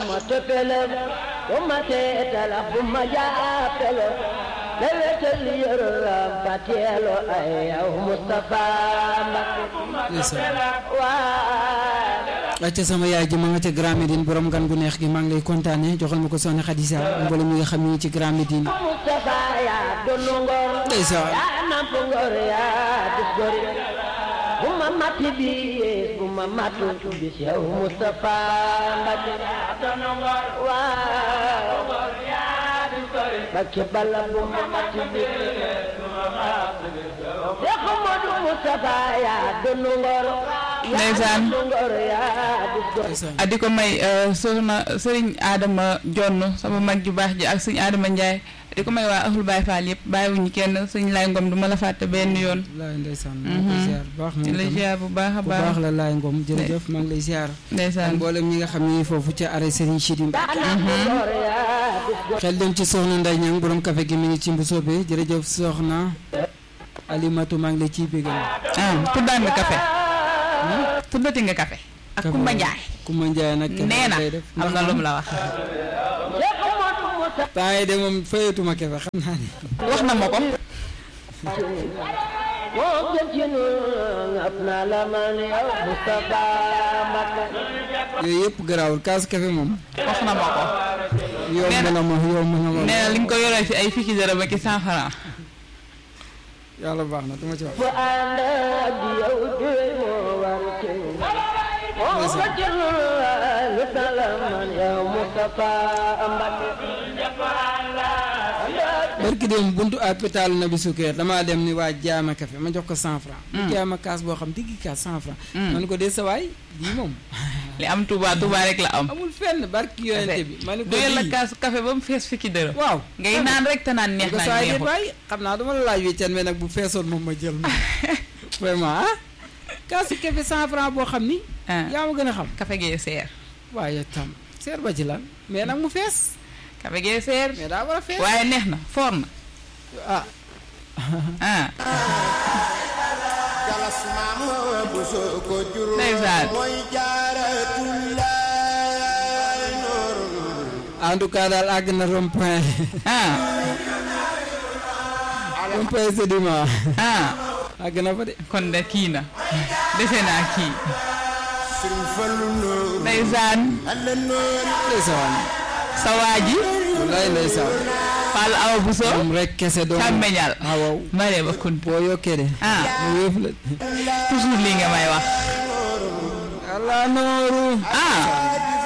ma tëppale bu ma seetala bu ma jàppale te wetal yërëm ba teelo ay yow Moustapha Mbacké waa acca sama yaay ji ma nga ca Grand Médine borom gan gu neex gi maa ngi lay kontaane joxal ma ko soxna Khadija mboolem mi nga xam ni ci Grand Médine Moustapha yaa donu ngor ndeysaan yaa namp ngor yaa dis gor bu ma matti bi bu ma mattu bis yow Moustapha Mbacké waaw Mbacké bala bu ma matti bi Cheikh Modou Moustapha yaa donu ngor yaa Ndeysaan. namp ngor yaa dis gor ndeysaan a di ko may soxna sëriñ Adama Jonn sama mag ju baax ji ak sëñ Adama Ndiaye di ko may waa Ahlu Baye Fall yëpp bàyyiwuñu kenn sëñ Laay Ngom du ma la fàtte benn yoon laay ndeysaan maa ngi koy ziar bu baax di moom la tam ziar bu baax a bu baax baax la laay ngom jërëjëf maa ngi lay ziar ak ndeysaan mboolem ñi nga xam ni foofu ca arrêt Serigne Chidi Mbacke yaa namp ngor yaa dis gor xel dem ci soxna Ndeye Niang borom café gi mi ngi ci Mbusoobe jërëjëf soxna Alimatu maa ngi lay ciy bégal ah tuddaan nga café tuddati nga café ak Kumba Njaay Kumba Njaay nag kenn nee na lay def am na lu mu la wax Cheikh Modou Moustapha temps yi de moom fayatuma kefe xam naa ni wax na ma ko moo gën ci ñun ëpp naa la man yow Moustapha Mbacké yooyu yëpp garaawul kaas kafe moom wax na ma ko yomb Nee na- na ma yomb na ma nee na li nga ko yoree ci ay fukki dërëm ak i cent franc yàlla baax na duma ci wax bu ànd ak yow duy moo war ci ñun moo gën ci ñun ëpp naa la man yow Moustapha Mbacké barki dem buntu hôpital Nabi Sukeer damaa dem ni waa jaama café ma jox ko cent franc mu jaama kaas boo xam diggi kaas cent franc Mm. man ko dee sa waay lii moom li am Touba Touba rek la am amul fenn barki yonente bi ma ni ko doyal la lii kaasu café ba mu fees fukki dërëm waaw ngay naan rek te naan neex ko naa saa yi neexul waay xam naa dama la laaj wéccan mais nag bu feesoon moom ma jël moom vraiment ah kaasu café cent franc boo xam ni ah yaa ma gën a xam café gee seer waaye tam seer ba ci lan mais nag mu fees café gee seer mais daa war a fees waaye neex na foor na ah ah galas maama bu soo ko jur Ndeysaan. mooy jaaratullaay noorul en tout cas daal àgg na rond point ah rond point sédiment ah àgg na fa de kon de kii na dese naa kii sëriñ Fallu noor ndeysaan alla noor ndeysaan sa waa ji wallaay ndeysaan Fall Awa Bousso moom rek kese doom càmmeñal ah waaw mare ba kun boo yokkee de ah mu wéef la toujours lii nga may wax allah nooru ah